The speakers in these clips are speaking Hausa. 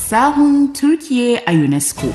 sahun Turkiye a UNESCO.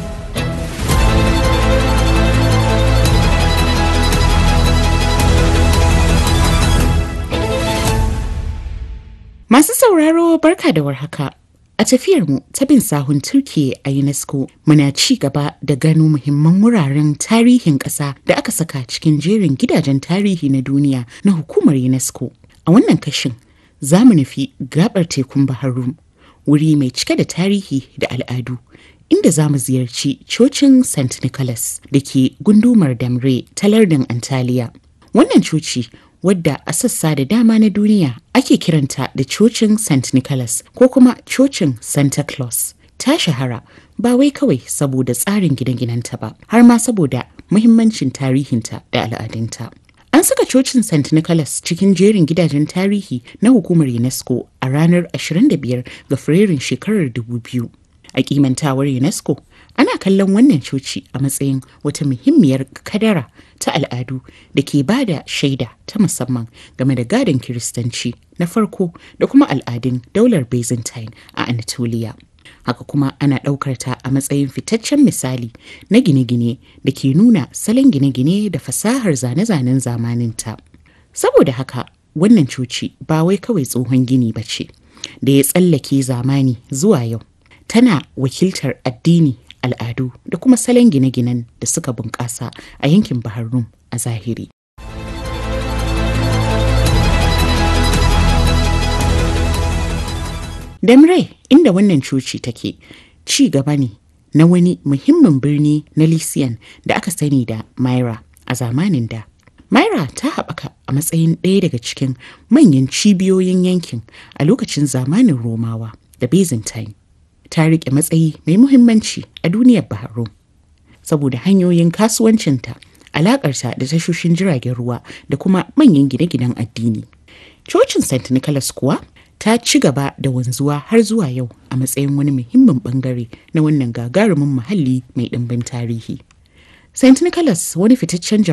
Masu sauraro barka da warhaka. A tafiyarmu ta bin sahun Turkiye a UNESCO muna ci gaba da gano muhimman wuraren tarihin ƙasa da aka saka cikin jerin gidajen tarihi na duniya na hukumar UNESCO. A wannan kashin za mu nufi gabar tekun Bahar Rum, wuri mai cike da tarihi da al'adu. Inda za mu ziyarci cocin St. Nicholas da ke gundumar Damre ta lardin Antalya. Wannan coci wadda a sassa da dama na duniya ake kiranta da cocin St. Nicholas ko kuma cocin Santa Claus. Ta shahara ba wai kawai saboda tsarin gine-ginenta ba, har ma saboda muhimmancin tarihinta da al'adunta. An saka cocin St. Nicholas cikin jerin gidajen tarihi na hukumar UNESCO a ranar 25 ga Fabrairun shekarar 2000. A kimantawar UNESCO, ana kallon wannan coci a matsayin wata muhimmiyar kadara ta al'adu da ke ba da shaida ta musamman game da gadon kiristanci na farko da kuma al'adun daular byzantine a anatolia haka kuma ana ɗaukar ta a matsayin fitaccen misali na gine-gine da ke nuna salon gine-gine da fasahar zane-zanen zamaninta saboda haka wannan coci ba wai kawai tsohon gini ba ce da ya tsallake zamani zuwa yau tana wakiltar addini al'adu da kuma salon gine-ginen da suka bunƙasa a yankin Bahar Rum a zahiri. Damre inda wannan coci take ci gaba ne na wani muhimmin birni na Lysian da aka sani da Myra a zamanin da. Myra ta haɓaka a matsayin ɗaya daga cikin manyan cibiyoyin yankin a lokacin zamanin Romawa da Byzantine. ta riƙe matsayi mai muhimmanci a duniyar Bahrain saboda hanyoyin kasuwancinta, alaƙarta da tashoshin jiragen ruwa da kuma manyan gine-ginen addini. Cocin St. Nicholas kuwa ta ci gaba da wanzuwa har zuwa yau a matsayin wani muhimmin bangare na wannan gagarumin muhalli mai ɗimbin tarihi. St. Nicholas wani fitaccen